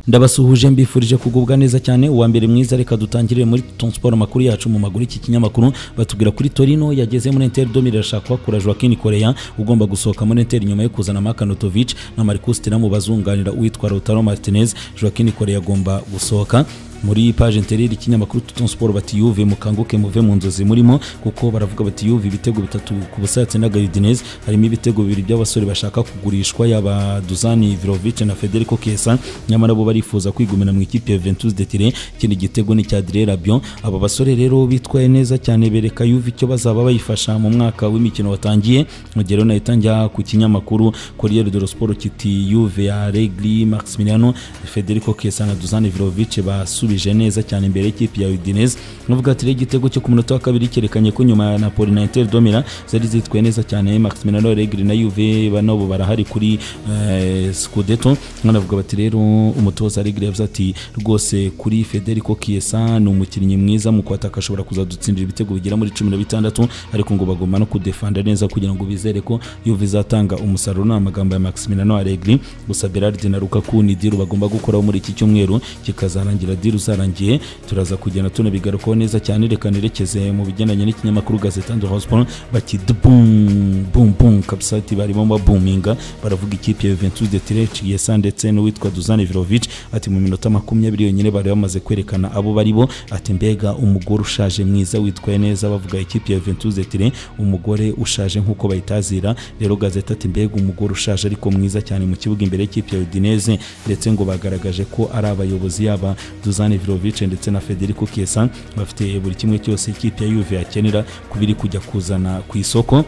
ndabasuhuje mbifurije kugubwa neza cyane uwa mbere mwiza reka dutangirire muri tonsiporo amakuru yacu mu maguru iki kinyamakuru batubwira kuri torino yageze muri enteri domi irashaka kuhakura joaquin korea ugomba gusohoka muri enteri nyuma yo kuzana makanotovic na marcus tiramu bazunganira uwitwa lautaro martinez joaquin korea agomba gusohoka muri paje intereri ikinyamakuru tuton siporo bati yuve mukanguke muve mu nzozi murimo kuko baravuga bati yuve ibitego bitatu ku busatse na garidinez harimo ibitego bibiri by'abasore bashaka kugurishwa yaba duzani virovice na federico kesa nyamara bo barifuza kwigumira mu ikipe ya ventus de tire ikindi gitego ni cya dire rabion aba basore rero bitwaye neza cyane bereka yuve icyo bazaba bayifasha mu mwaka w'imikino watangiye mugihe rero nahita njya ku kinyamakuru corriere de siporo kiti yuve aregri maximiliano federico kesa na duzani virovice basubiye yasubije neza cyane imbere y'ikipe ya udinese nuvuga ati rero igitego cyo ku munota wa kabiri cyerekanye ko nyuma ya napoli na inter domira zari zitwaye neza cyane maximiliano regri na yuve nabo barahari kuri scudeto banavuga bati rero umutoza regri yavuze ati rwose kuri federico kiesa ni umukinnyi mwiza mu kwataka ashobora kuzadutsindira ibitego bigera muri cumi na bitandatu ariko ngo bagomba no kudefanda neza kugira ngo bizere ko yuve izatanga umusaruro ni amagambo ya maximiliano regri gusa berard na rukaku ni diru bagomba gukoraho muri iki cyumweru kikazarangira diru uzarangiye turaza kugenda tunabigarukaho neza cyane reka nerekeze mu bigendanye n'ikinyamakuru gazeta ndo hosiporo bati dubumbum kabisa ati barimo babuminga baravuga ikipe ya juventus de tireci yesa ndetse n'uwitwa duzane virovic ati mu minota makumyabiri yonyine bari bamaze kwerekana abo bari bo ati mbega umugore ushaje mwiza witwaye neza bavuga ikipe ya juventus de tire umugore ushaje nk'uko bayitazira rero gazeta ati mbega umugore ushaje ariko mwiza cyane mu kibuga imbere y'ikipe ya udineze ndetse ngo bagaragaje ko ari abayobozi yaba duzane Dusan Ivrovic ndetse na Federico Chiesa bafite buri kimwe cyose ikipe ya Juve yakenera kubiri kujya kuzana ku isoko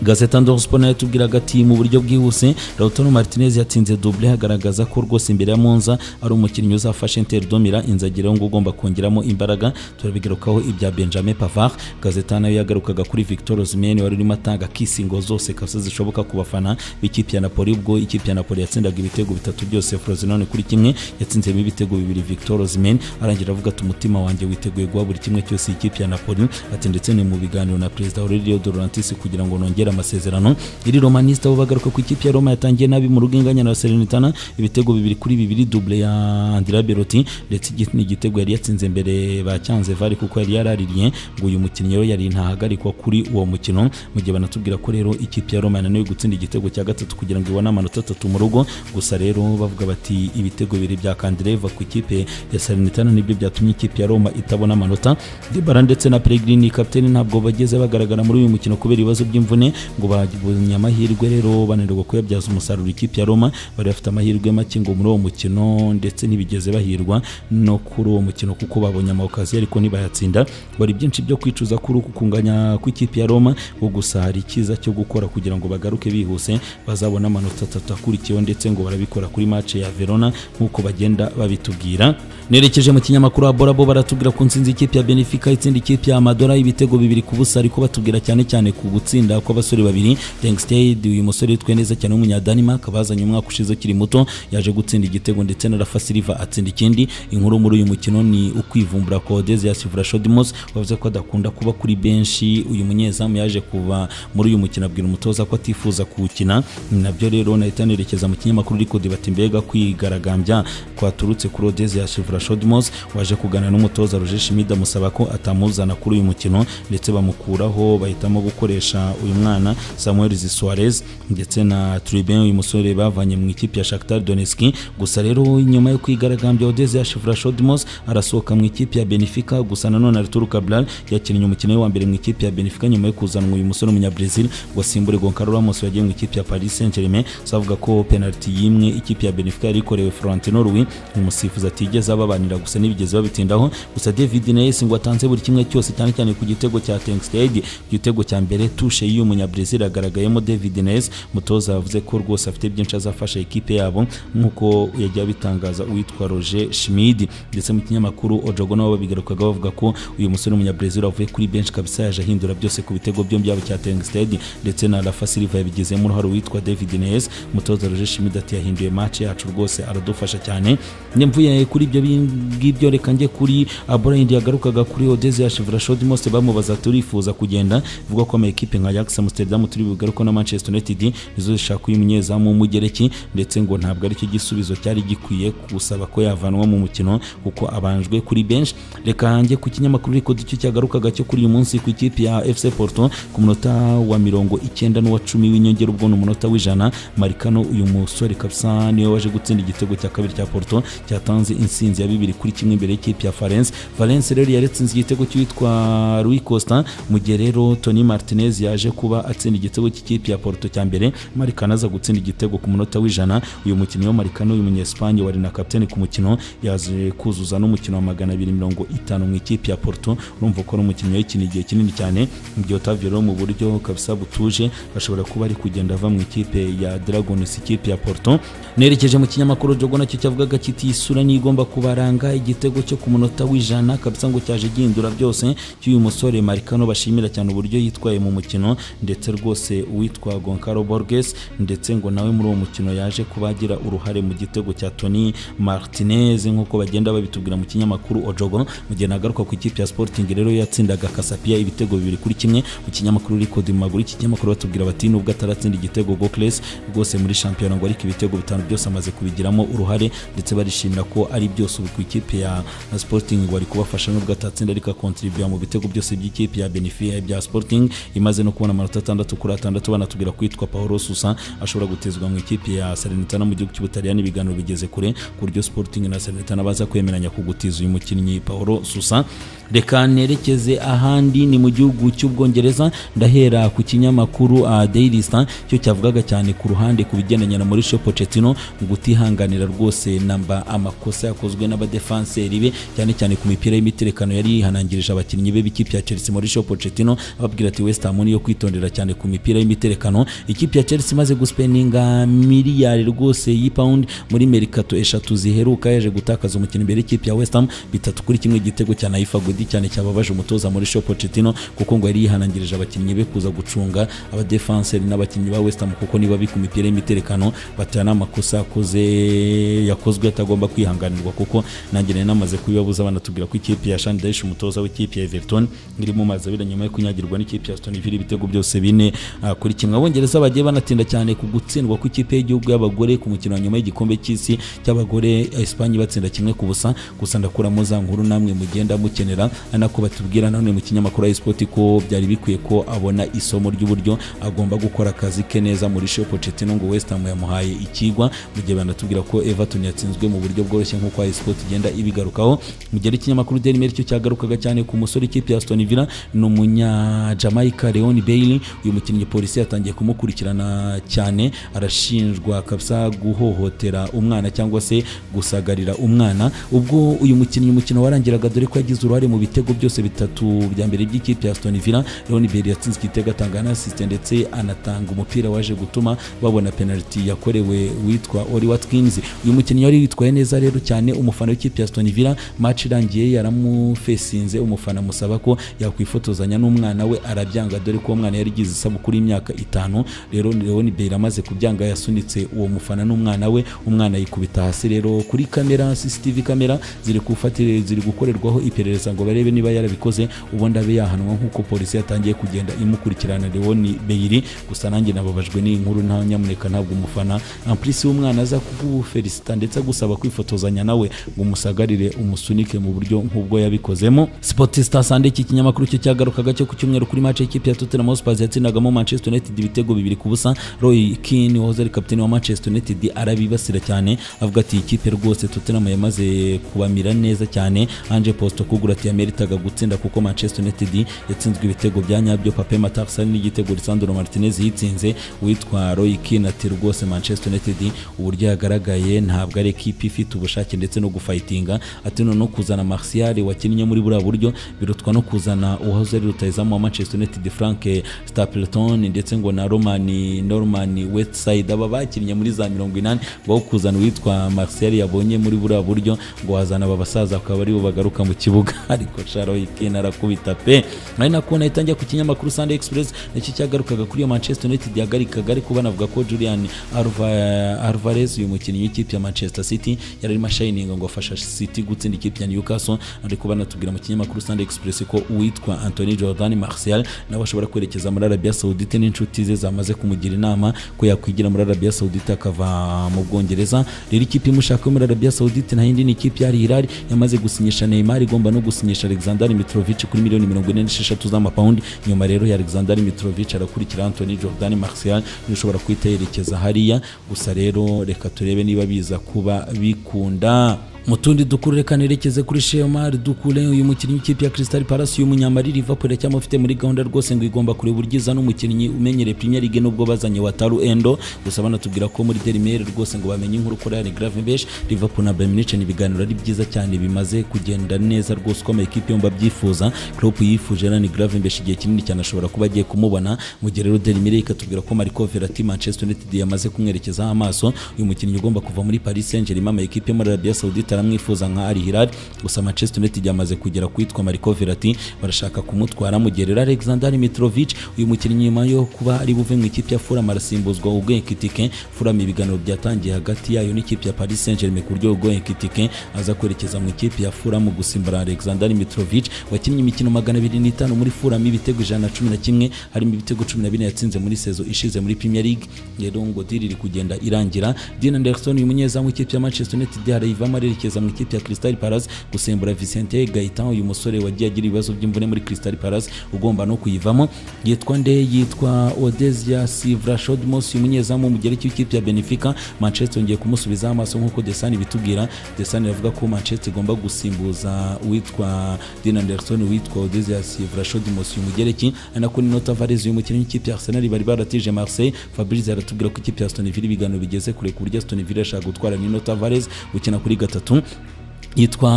gazeta ndospo nayo tubwiraga ati mu buryo bwihuse lautaro martinez yatsinze double hagaragaza ko rwose imbere ya monza ari umukinnyi uzafasha inter domira inzagiraho ngo ugomba kongeramo imbaraga turabigarukaho ibya benjamin pavard gazeta nayo yagarukaga kuri victor osimhen wari urimo atanga kisingo zose kabisa zishoboka ku bafana b'ikipe ya napoli ubwo ikipe ya napoli yatsindaga ibitego bitatu byose frosinone kuri kimwe yatsinzemo ibitego bibiri victor osimhen arangira avuga ati umutima wanjye witeguye guha buri kimwe cyose ikipe ya napoli ati ndetse ni mu biganiro na perezida aurelio dorantis kugira ngo nongere amasezerano iri romaniste bo bagaruka ku ikipe ya roma yatangiye nabi mu rugo inganya na serenitana ibitego bibiri kuri bibiri double ya andira beroti ndetse ni igitego yari yatsinze mbere bacyanze vare kuko yari yaraririye ngo uyu mukinnyi rero yari ntahagarikwa kuri uwo mukino mu gihe banatubwira ko rero ikipe ya roma yananiwe gutsinda igitego cya gatatu kugira ngo ibone amanota atatu mu rugo gusa rero bavuga bati ibitego bibiri bya kandireva ku ikipe ya serenitana nibyo byatumye ikipe ya roma itabona amanota debara ndetse na peregrini kapiteni ntabwo bageze bagaragara muri uyu mukino kubera ibibazo by'imvune ngo babonye amahirwe rero bananirwa kuyabyaza umusaruro ikipe ya roma bari bafite amahirwe make ngo muri uwo mukino ndetse ntibigeze bahirwa no kuri uwo mukino kuko babonye amawukazi ariko ntibayatsinda bari byinshi byo kwicuza kuri uku kunganya kw'ikipe ya roma ngo gusa hari icyiza cyo gukora kugira ngo bagaruke bihuse bazabona amanota atatu akurikiyeho ndetse ngo barabikora kuri mace ya verona nk'uko bagenda babitubwira nerekeje mu kinyamakuru wa borabo baratubwira ku nsinzi ikipe ya benefica itsinda ikipe ya madora ibitego bibiri ku busa ariko batubwira cyane cyane ku gutsinda kw'abasore abasore babiri Dengstade uyu musore witwe neza cyane w'umunyadanimaka bazanye umwaka ushize ukiri muto yaje gutsinda igitego ndetse na Rafa Silva atsinda ikindi inkuru muri uyu mukino ni ukwivumbura kwa Odesias Vrashodimos wavuze ko adakunda kuba kuri benshi uyu munyezamu yaje kuva muri uyu mukino abwira umutoza ko atifuza kuwukina nabyo rero nahita nerekeza mu kinyamakuru ariko debate mbega kwigaragambya kwaturutse kuri Odesias Vrashodimos waje kuganira n'umutoza Roger Schmidt amusaba ko atamuzana kuri uyu mukino ndetse bamukuraho bahitamo gukoresha uyu mwana mwana samuel zisuarez ndetse na tribin uyu musore bavanye mu ikipe ya shakhtar doneski gusa rero nyuma yo kwigaragambya odeze ya shivurashodimos arasohoka mu ikipe ya benfica gusa nanone arturo cabral yakinnye umukino wa mbere mu ikipe ya benfica nyuma yo kuzanwa uyu musore w'umunyabrazil wasimbure goncalo ramos wagiye mu ikipe ya paris saint germain savuga ko penaliti yimwe ikipe ya benfica yari ikorewe florentino rui umusifuzi atigeze ababanira gusa n'ibigeze babitindaho gusa david nayes ngo atanze buri kimwe cyose cyane cyane ku gitego cya tenkstade ku gitego cya mbere tushe y'umunyabrazil Brazil agaragayemo David Neres mutoza yavuze ko rwose afite byinshi azafasha ikipe yabo nk'uko yagiye abitangaza uwitwa Roger Schmid ndetse mu kinyamakuru Ojogo nabo babigarukaga bavuga ko uyu musore w'umunyabrazil avuye kuri benshi kabisa yaje ahindura byose ku bitego byombi yabo cya Tengsted ndetse na Rafa Silva yabigizemo uruhare uwitwa David Neres mutoza Roger Schmid ati yahinduye match yacu rwose aradufasha cyane mvuye kuri ibyo ngibyo reka njye kuri ah, Bryant yagarukaga kuri Odeze ya Chevrolet Showdimose bamubaza turifuza kugenda ivuga ko ama ekipe nka Ajax Amsterdam turi bugaruko na Manchester United nizo zishaka uyu munyezamu w'umugereki ndetse ngo ntabwo ari cyo gisubizo cyari gikwiye gusaba ko yavanwa mu mukino kuko abanjwe kuri bench reka hanjye ku kinyamakuru ariko cyo cyagarukaga cyo kuri uyu munsi ku ikipe ya FC Porto ku munota wa mirongo icyenda n'uwa cumi w'inyongera ubwo ni umunota w'ijana marikano uyu musore kabisa niwe waje gutsinda igitego cya kabiri cya Porto cyatanze insinzi ya bibiri kuri kimwe imbere y'ikipe ya Valence Valence rero yari yatsinze igitego cy'uwitwa Rui Costa mu gihe rero Tony Martinez yaje kuba atsinda igitego cy'ikipe ya Porto cya mbere marikano aza gutsinda igitego ku munota w'ijana uyu mukinnyi wa marikano uyu munyesipanye wari na kapiteni ku mukino yaje kuzuza n'umukino wa magana abiri mirongo itanu mu ikipe ya Porto urumva ko ari umukinnyi wayikina igihe kinini cyane mu gihe Otavio rero mu buryo kabisa butuje ashobora kuba ari kugenda ava mu ikipe ya Dragons ikipe ya Porto nerekeje mu kinyamakuru Jogo nacyo cyavugaga kiti isura niyo igomba kubaranga igitego cyo ku munota w'ijana kabisa ngo cyaje gihindura byose cy'uyu musore Marcano bashimira cyane uburyo yitwaye mu mukino ndetse rwose uwitwa Goncalo Borges ndetse ngo nawe muri uwo mukino yaje kuba agira uruhare mu gitego cya Tony Martinez nk'uko bagenda babitubwira mu kinyamakuru Ojogo mu gihe nagaruka ku ikipe ya Sporting rero yatsindaga Casapia ibitego bibiri kuri kimwe mu kinyamakuru Record mu maguru iki kinyamakuru batubwira bati nubwo ataratsinda igitego Gokles rwose muri shampiyona ngo ariko ibitego bitanu byose amaze kubigiramo uruhare ndetse barishimira ko ari byose ubu ku ikipe ya Sporting ngo ari kubafasha nubwo atatsinda ariko akontribuya mu bitego byose by'ikipe ya Benfica bya Sporting imaze no kubona amanota atandatu kuri atandatu banatubwira kwitwa Paolo Sousa ashobora gutezwa mu ikipe ya Salernitana mu gihugu cy'Ubutaliyani ibiganiro bigeze kure ku buryo Sporting na Salernitana baza kwemeranya ku gutiza uyu mukinnyi Paolo Sousa reka nerekeze ahandi ni mu gihugu cy'ubwongereza ndahera ku kinyamakuru uh, Daily Star cyo cyavugaga cyane ku ruhande ku bigendanye na Mauricio Pochettino mu gutihanganira rwose namba amakosa yakozwe n'abadefanseri be cyane cyane ku mipira y'imiterekano yari yihanangirije abakinnyi be b'ikipe ya Chelsea Mauricio Pochettino ababwira ati West Ham niyo kwitondera cyane ku mipira y'imiterekano ikipe ya Chelsea imaze guspeninga miliyari rwose y'ipawundi muri merikato eshatu ziheruka yaje gutakaza umukino imbere y'ikipe ya West Ham bitatu kuri kimwe igitego cya Naifa Godin giti cyane cyababaje umutoza muri Shopo Pochettino kuko ngo yari yihanangirije abakinnyi be kuza gucunga abadefanseri n'abakinnyi ba West Ham kuko niba bika imipira y'imiterekano batana n'amakosa yakoze yakozwe atagomba kwihanganirwa kuko nanjye nari namaze kubibabuza banatubwira ko ikipe ya Sean Dyche umutoza w'ikipe ya Everton iri mu mazi abira nyuma yo kunyagirwa n'ikipe ya Aston Villa ibitego byose bine ah, kuri kimwe abongereza bagiye banatinda cyane ku gutsindwa kw'ikipe y'igihugu y'abagore ku mukino wa nyuma y'igikombe cy'isi cy'abagore Espagne batsinda kimwe ku busa gusa ndakuramo za nkuru namwe mugenda mukenera anako batubwira nanone mu kinyamakuru iSport ko byari bikwiye ko abona isomo ry'uburyo agomba gukora akazi ke neza muri Shop Pochettino ngo West Ham yamuhaye ikigwa mu gihe banatubwira ko Everton yatsinzwe mu buryo bworoshye nk'uko iSport igenda ibigarukaho mu gihe ikinyamakuru Daily Mail cyo cyagarukaga cyane ku musore ikipe ya Aston Villa ni umunya Jamaica Leon Bailey uyu mukinnyi polisi yatangiye kumukurikirana cyane arashinjwa kabisa guhohotera umwana cyangwa se gusagarira umwana ubwo uyu mukinnyi umukino warangiraga dore ko yagize uruhare mu bitego byose bitatu bya mbere by'ikipe ya Aston Villa Leon Bailey yatsinze igitego atanga na assist ndetse anatanga umupira waje gutuma babona penalty yakorewe witwa Oli Watkins uyu mukinnyi wari witwaye neza rero cyane umufana w'ikipe ya Aston Villa match irangiye yaramufesinze umufana musaba ko yakwifotozanya n'umwana we arabyanga dore ko uwo mwana yari igize isabukuru y'imyaka itanu rero Leon Bailey amaze kubyanga yasunitse uwo mufana n'umwana we umwana yikubita hasi rero kuri kamera CCTV kamera ziri gufatira ziri gukorerwaho iperereza ngo barebe niba yarabikoze ubundi abe yahanwa nk'uko polisi yatangiye kugenda imukurikirana Leon Bailey gusa nanjye nababajwe n'iyi nkuru nta nyamuneka ntabwo umufana amplisi w'umwana aza kugufelicita ndetse agusaba kwifotozanya nawe ngo umusagarire umusunike mu buryo nk'ubwo yabikozemo Sportista Sunday iki kinyamakuru cyo cyagarukaga cyo ku cyumweru kuri match y'ikipe ya Tottenham Hotspur yatsindagamo Manchester United ibitego bibiri ku busa Roy Keane wahoze ari kapiteni wa Manchester United arabibasira cyane avuga ati ikipe rwose Tottenham yamaze kubamira neza cyane Ange Postecoglou ati yameritaga gutsinda kuko Manchester United yatsinzwe ibitego bya nyabyo Pape Matarsa n'igitego Lisandro Martinez yitsinze witwa Roy Keane ati rwose Manchester United uburyo yagaragaye ntabwo ari ekipi ifite ubushake ndetse no gufightinga ati no kuzana Martial wakinnye muri buriya buryo birutwa no kuzana uwahoze ari rutayizamu wa Manchester United Frank Stapleton ndetse ngo na Roman Norman Westside aba bakinnye muri za mirongo inani ngo kuzana uwitwa Martial yabonye muri buriya buryo ngo wazana aba basaza akaba aribo bagaruka mu kibuga ariko Charoikine arakubita pe ari nako nahita njya ku kinyamakuru Sunday Express nicyo cyagarukaga kuri iyo Manchester United yahagarikaga ariko banavuga ko Julian Alva- Alvarez uyu mukinnyi w'ikipe ya Manchester City yari arimo ashayininga ngo afasha City gutsinda ikipe ya Newcastle ariko banatubwira mu kinyamakuru Sunday Express ko uwitwa Anthony Jordan Martial nawe ashobora kwerekeza muri Arabia Saudite n'inshuti ze zamaze kumugira inama ko yakwigira muri Arabia Saudite akava mu Bwongereza rero ikipe imushaka yo muri Arabia Saudite nta yindi ni ikipe ya Al Hilal yamaze gusinyisha Neymar igomba no gusinyisha Alexander Mitrovic kuri miliyoni mirongo ine n'esheshatu z'amapawundi nyuma rero ya Alexander Mitrovic arakurikira Anthony Jordan Martial niwe ushobora kuhita yerekeza hariya gusa rero reka turebe niba biza kuba bikunda mu tundi dukuru reka nerekeze kuri Shemar Dukure uyu mukinnyi w'ikipe ya Crystal Palace uyu munyamari Liverpool cyangwa ufite muri gahunda rwose ngo igomba kureba uryiza n'umukinnyi umenyereye Premier League nubwo bazanye Wataru Endo gusa banatubwira ko muri Daily Mail rwose ngo bamenye inkuru kuri Harry Gravenberch Liverpool na Bayern Munich ni ibiganiro ari byiza cyane bimaze kugenda neza rwose uko amakipe yombi abyifuza Klopp yifuje Harry Gravenberch igihe kinini cyane ashobora kuba agiye kumubona mu gihe rero Daily Mail ikatubwira ko Marco Verratti Manchester United yamaze kumwerekezaho amaso uyu mukinnyi ugomba kuva muri Paris Saint-Germain ama ekipe yo muri Arabia Saudite aramwifuza nka Al Hilal gusa Manchester United yamaze kugera kuitwa Marco Verratti barashaka kumutwara mu gihe rero Alexander Mitrovic uyu mukinnyi nyuma yo kuba ari buve mu ikipe ya Fulham arasimbuzwa Hugo Ekitike Fulham ibiganiro byatangiye hagati yayo n'ikipe ya Paris Saint-Germain ku buryo Hugo Ekitike aza kwerekeza mu ikipe ya Fulham gusimbura Alexander Mitrovic wakinnye imikino 205 muri Fulham ibitego 111 harimo ibitego 14 yatsinze muri sezo ishize muri Premier League rero ngo diri iri kugenda irangira Dean Anderson uyu munyezamu w'ikipe ya Manchester United arayivamo arerekeza mu ikipe ya Crystal Palace gusimbura Vicente Gaetan uyu musore wagiye agira ibibazo by'imvune muri Crystal Palace ugomba no kuyivamo yitwa nde yitwa Odesia Sivrashodmos uyu munyezamu w'umugereki w'ikipe ya Benfica Manchester ngiye kumusubizaho amaso nk'uko Desani bitubwira Desani avuga ko Manchester igomba gusimbuza uwitwa Dean Anderson witwa Odesia Sivrashodmos uyu mugereki ari nako Nuno Tavares uyu mukinnyi w'ikipe ya Arsenal bari baratije Marseille Fabrice aratubwira ko ikipe ya Aston Villa ibiganiro bigeze kure ku buryo Aston Villa ashaka gutwara Nuno Tavares gukina kuri gatatu yitwa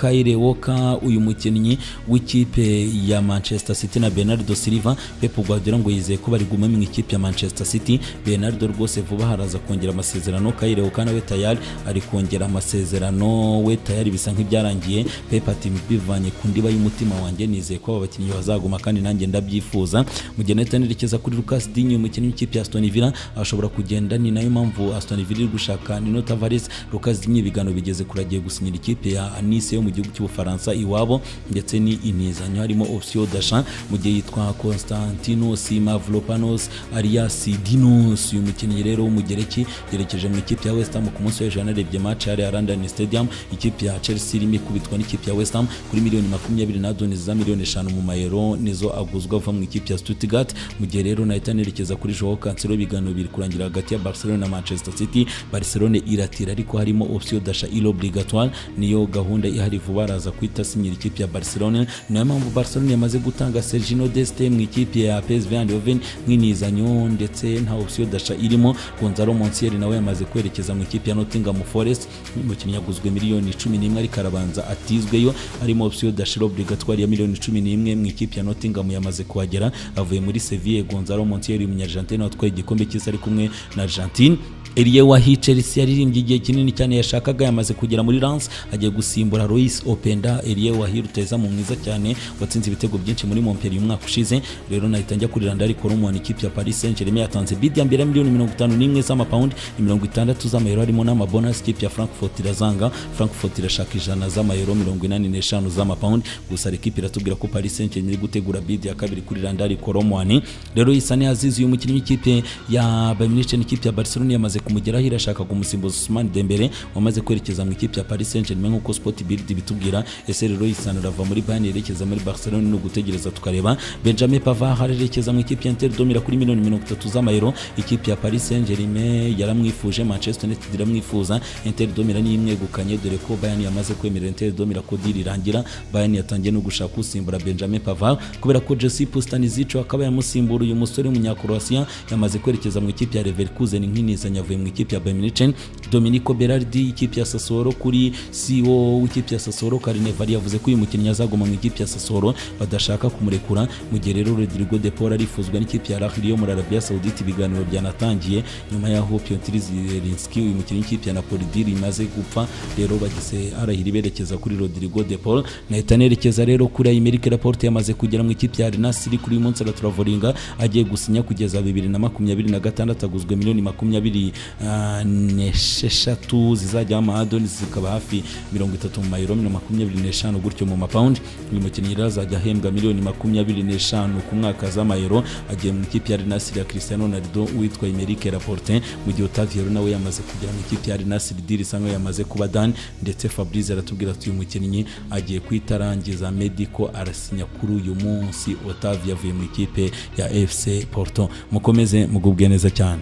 Kyle Walker uyu mukinnyi w'ikipe ya Manchester City na Bernardo Silva Pep Guardiola ngo yizeye ko bari guma mu ikipe ya Manchester City Bernardo rwose vuba haraza kongera amasezerano Kyle Walker nawe tayari ari kongera amasezerano we tayari bisa nk'ibyarangiye Pep ati bivanye ku ndiba y'umutima wanjye nizeye ko aba bakinnyi bazaguma kandi nanjye ndabyifuza mu gihe nahita nerekeza kuri Lucas Digne umukinnyi w'ikipe ya Aston Villa ashobora kugenda ni nayo mpamvu Aston Villa iri gushaka Nuno Tavares Lucas Digne ibiganiro bigeze kure agiye gusinyira ikipe ya Nice yo mu gihugu cy'Ubufaransa iwabo ndetse ni imizanyo harimo option d'achat mu gihe yitwa Konstantinos Mavropanos alias Dinos uyu mukinnyi rero w'umugereki yerekeje mu ikipe ya West Ham ku munsi w'ejo yanarebye match yari ya London Stadium ikipe ya Chelsea irimo ikubitwa n'ikipe ya West Ham kuri miliyoni makumyabiri na doni za miliyoni eshanu mu mayero nizo aguzwa ava mu ikipe ya Stuttgart mu gihe rero nahita nerekeza kuri Joao Cancelo ibiganiro biri kurangira hagati ya Barcelona na Manchester City Barcelona iratira ariko harimo option d'achat il obligatoire niyo gahunda ihari vuba araza kuhita asinyira ikipe ya Barcelona niyo mpamvu Barcelona yamaze gutanga Sergino Deste mu ikipe ya PSV Eindhoven nk'inizanyo ndetse nta option d'achat irimo Gonzalo Montiel nawe yamaze kwerekeza mu ikipe ya Nottingham Forest umukinnyi yaguzwe miliyoni 11 ariko arabanza atizweyo arimo option d'achat obligatoire ya miliyoni 11 mu ikipe ya Nottingham yamaze kuhagera avuye muri Sevilla Gonzalo Montiel umunyargentine watwaye igikombe cy'isi ari kumwe na Argentine Elie Wahi Chelsea yaririmbye igihe kinini cyane yashakaga yamaze kugera muri Lens agiye gusimbura Luis Openda Elie Wahi rutazamu mwiza cyane watsinze ibitego byinshi muri Montpellier umwaka ushize rero nahita njya kuri Randari Koromon ikipe ya Paris Saint-Germain yatanze bid ya mbere ya miliyoni 51 z'amapawundi ni 60 z'amayero harimo n'amabonus ikipe ya Frankfurt irazanga Frankfurt irashaka ijana z'amayero 85 z'amapawundi gusa ikipe iratubwira ko Paris Saint-Germain iri gutegura bid ya kabiri kuri Randari Koromon rero Isane Azizi uyu mukinnyi w'ikipe ya Bayern Munich n'ikipe ya Barcelona yamaze kumugeraho irashaka kumusimbuza Ousmane Dembele wamaze kwerekeza mu ikipe ya Paris Saint-Germain nk'uko Sport Bild bitubwira ese rero Isano arava muri Bayern yerekeza muri Barcelona no gutegereza tukareba Benjamin Pavard arerekeza mu ikipe ya Inter domira kuri miliyoni 30 z'amayero ikipe ya Paris Saint-Germain yaramwifuje Manchester United iramwifuza Inter domira niyimwegukanye dore ko Bayern yamaze kwemera Inter domira ko deal irangira Bayern yatangiye no gushaka usimbura Benjamin Pavard kubera ko Jesse Pustanisic akaba yamusimbura uyu musore w'umunyakroatia yamaze kwerekeza mu ikipe ya Leverkusen nk'inizanyavu yavuye mu ikipe ya Bayern Munich Dominico Berardi ikipe ya Sassuolo kuri CEO w'ikipe ya Sassuolo Carnevali yavuze ko uyu mukinnyi azaguma mu ikipe ya Sassuolo badashaka kumurekura mu gihe rero Rodrigo De Paul arifuzwa n'ikipe ya Al Ahly yo muri Arabia Saoudite ibiganiro byanatangiye nyuma y'aho Piotr Zielinski uyu mukinnyi w'ikipe ya Napoli D rimaze gupfa rero bagise Al Ahly berekeza kuri Rodrigo De Paul nahita nerekeza rero kuri Aymeric Laporte yamaze kugera mu ikipe ya Al Nassr kuri uyu munsi aratravouringa agiye gusinya kugeza 2026 aguzwe miliyoni makumyabiri ah, n'esheshatu zizajyaho amahadoni zikaba hafi mirongo itatu mu mayero makumyabiri n'eshanu gutyo mu mapawundi uyu mukinnyi rero azajya ahembwa miliyoni makumyabiri n'eshanu ku mwaka z'amayero agiye mu ikipe ya Al Nassr ya Cristiano Ronaldo witwa Aymeric Laporte mu gihe Otavio nawe yamaze kugera mu ikipe ya Al Nassr D risanzwe yamaze kuba Dan ndetse Fabrice aratubwira ati uyu mukinnyi agiye kwitarangiza Medico arasinya kuri uyu munsi Otavio avuye mu ikipe ya FC Porto mukomeze mugubwe neza cyane